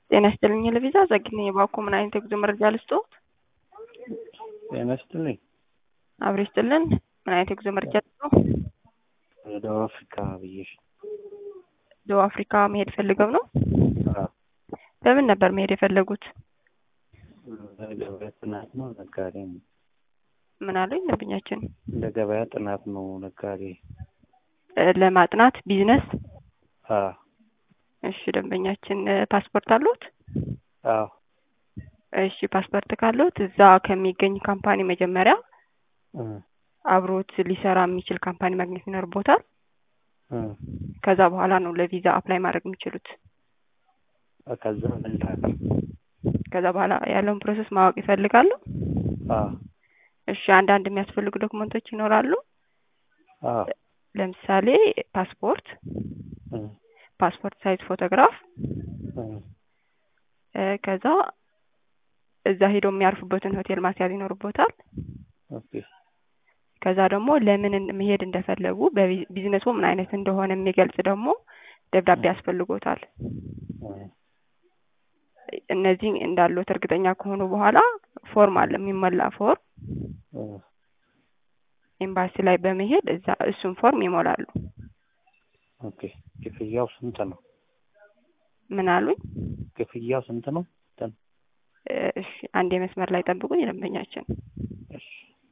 ጤና ይስጥልኝ ለቪዛ ዘግኝ የባኮ ምን አይነት የጉዞ መረጃ ልስጥዎት? ጤና ይስጥልኝ። አብሮ ይስጥልን። ምን አይነት የጉዞ መረጃ ልስጥዎ? ደቡብ አፍሪካ ብዬሽ። ደቡብ አፍሪካ መሄድ ፈልገው ነው? አዎ፣ በምን ነበር መሄድ የፈለጉት? ለገበያ ጥናት ነው። ነጋዴ ነው። ምን አሉኝ ደንበኛችን? ለገበያ ጥናት ነው። ነጋዴ። እ ለማጥናት ቢዝነስ። አዎ፣ እሺ ደንበኛችን እ ፓስፖርት አሉት? አዎ፣ እሺ ፓስፖርት ካሉት እዛ ከሚገኝ ካምፓኒ መጀመሪያ እ አብሮት ሊሰራ የሚችል ካምፓኒ ማግኘት ይኖርቦታል። እ ከዛ በኋላ ነው ለቪዛ አፕላይ ማድረግ የሚችሉት። ከዛ ምን ላድርግ? ከዛ በኋላ ያለውን ፕሮሰስ ማወቅ ይፈልጋሉ? አዎ፣ እሺ አንዳንድ የሚያስፈልጉ ዶክመንቶች ይኖራሉ። አዎ፣ ለምሳሌ ፓስፖርት፣ እ ፓስፖርት ሳይዝ ፎቶግራፍ እ እ ከዛ እዛ ሄደው የሚያርፉበትን ሆቴል ማስያዝ ይኖርቦታል። ኦኬ፣ ከዛ ደግሞ ለምን እን- መሄድ እንደፈለጉ በቢዝነሱ ምን አይነት እንደሆነ የሚገልጽ ደግሞ ደብዳቤ ያስፈልጎታል። እ እነዚህ እንዳሉት እርግጠኛ ከሆኑ በኋላ ፎርም አለ የሚሞላ ፎርም እ ኤምባሲ ላይ በመሄድ እዛ እሱን ፎርም ይሞላሉ። ኦኬ። ክፍያው ስንት ነው? ምን አሉኝ? ክፍያው ስንት ነው? እንትን እ እሺ አንድ የመስመር ላይ ጠብቁኝ ደንበኛችን። እሺ፣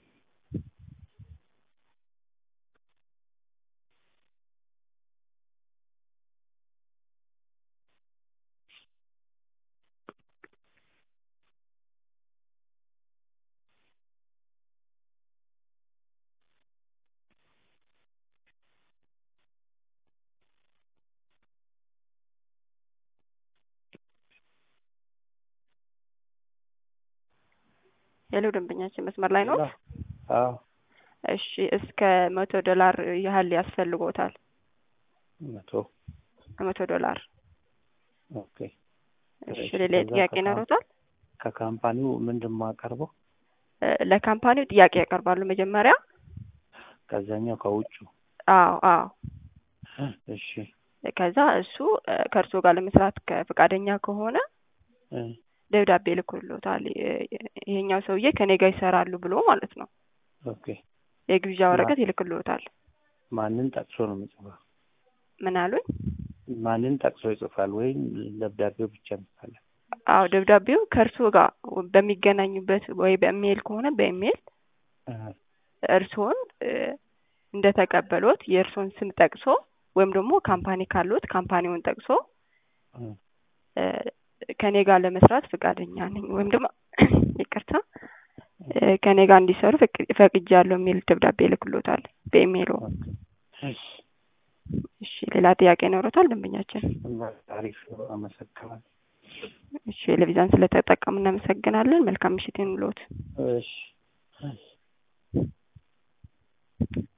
ሄሎ ደንበኛችን መስመር ላይ ነው? አዎ፣ እሺ እስከ መቶ ዶላር ያህል ያስፈልጎታል። መቶ መቶ ዶላር። ኦኬ። እሺ እሺ፣ ሌላ ከዛ ጥያቄ ከካም- ይኖሩታል? ከካምፓኒው ምንድን ነው የማቀርበው? እ ለካምፓኒው ጥያቄ ያቀርባሉ መጀመሪያ። ከዛኛው ከውጩ። አዎ አዎ። እሺ፣ ከዛ እሱ እ ከእርስዎ ጋር ለመስራት ከፈቃደኛ ከሆነ እ ደብዳቤ ልኮልዎታል። የ- የ- ይሄኛው ሰውዬ ከኔ ጋር ይሰራሉ ብሎ ማለት ነው። ኦኬ። የግብዣ ወረቀት ይልክልዎታል። ማንን ጠቅሶ ነው የሚጽፈው? ምን አሉኝ? ማንን ጠቅሶ ይጽፋል ወይም ደብዳቤው ብቻ ይጽፋል? አዎ ደብዳቤው ከእርስዎ ጋር በሚገናኙበት ወይ በኢሜይል ከሆነ በኢሜይል እ እርስዎን እ እንደተቀበሎት የእርስዎን ስም ጠቅሶ ወይም ደግሞ ካምፓኒ ካሉት ካምፓኒውን ጠቅሶ እ እ ከኔ ጋር ለመስራት ፈቃደኛ ነኝ ወይም ደግሞ ይቅርታ እ ከኔ ጋር እንዲሰሩ ፈቅ- ፈቅጃለሁ የሚል ደብዳቤ ይልክልዎታል በኢሜይሉ። እሺ፣ እሺ ሌላ ጥያቄ ይኖሮታል ደንበኛችን? አሪፍ ነው። አመሰግናለሁ። እሺ ለቪዛን ስለተጠቀሙ እናመሰግናለን። መልካም ምሽት ይሁንልዎት። እሺ፣ እሺ።